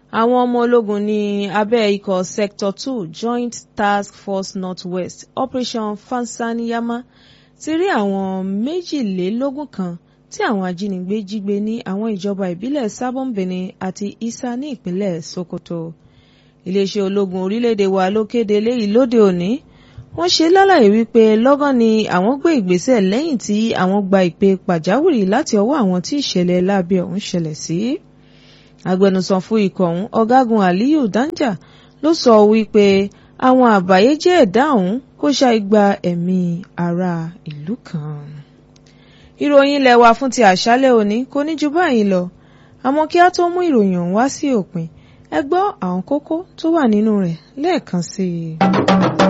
àwọn ọmọ ológun ní abẹ́ ikọ̀ sector two joint task force north-west operation fansanyama ti rí àwọn méjìlélógún kan tí àwọn ajínigbé jí gbé ní àwọn ìjọba ìbílẹ̀ sabon benin àti isa ní ìpínlẹ̀ sokoto iléeṣẹ́ ológun orílẹ̀-èdè wa ló kéde eléyìí lóde òní wọ́n ṣe lálàyé wípé lọ́gán ni àwọn gbé ìgbésẹ̀ lẹ́yìn tí àwọn gba ìpè pàjáwìrì láti ọwọ́ àwọn tí ìṣẹ̀lẹ̀ láabi ọ̀hún ṣẹlẹ̀ sí. agbẹnusọ fún ikọ̀ ọ̀hún ọ̀gágun aliyu danja ló sọ wípé àwọn àbáyéjẹ́ ẹ̀dá ọ̀hún kò ṣàì gba ẹ̀mí ará ìlú kan. ìròyìn ilé wa fún ti àṣálẹ́ òní kò ní ju báyìí lọ àmọ́ kí á tó mú ìròyìn ọ̀hún wá sí òpin ẹ gbọ́ àwọn kókó tó wà nínú rẹ̀ lẹ́ẹ̀kan sí i.